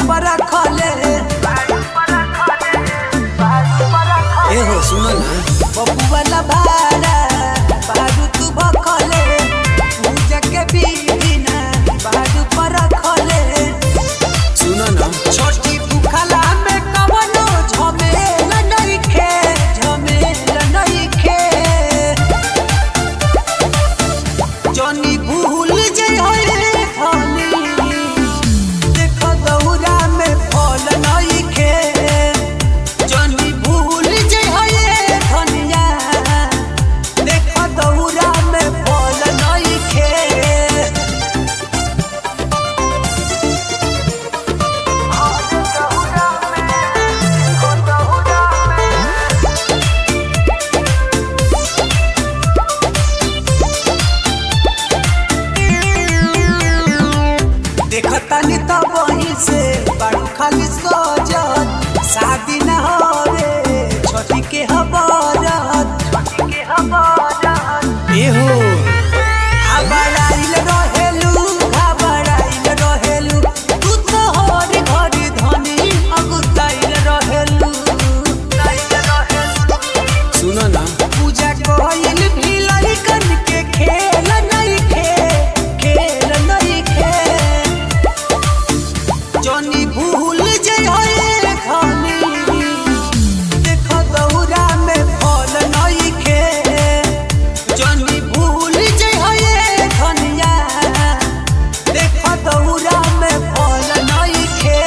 पर रखले ए हो सुनो ना बबू वाला भाड़ा बारू तू भखले पूजा के बिना बारू पर रखले सुनो ना छोटी बुखला में कवनो झमेल नइखे झमेल नइखे जनी भूल जई होए खाली देख दौरा में फल नइखे जनी भूल जई होए धनिया देख दौरा में फल नइखे देखतानी त वहीं से बाड़ू खाली सजत शादी न होवे छोटी के हबरत छोटी के हबरत ए हो घबराइल रहेलू घबराइल रहेलू तू तो हर घड़ी धनी अगुताइल रहेलू ताइल रहेलू सुनो ना पूजा कोइल भी लइकन के खेल नहीं खे खेल नहीं खे जनी भूल जई होए खानी देख दौरा में फल नहीं खे जनी भूल जई होए धनिया देख दौरा में फल नहीं खे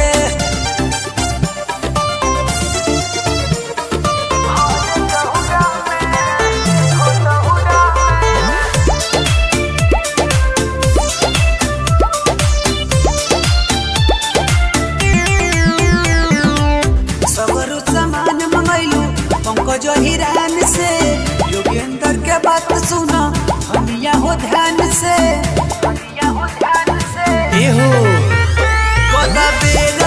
सगरो सामान मंगैलू पंकज हिरान से योगेंद्र के बात सुना हमिया हो ध्यान से हमिया हो ध्यान से ए हो कदा बेर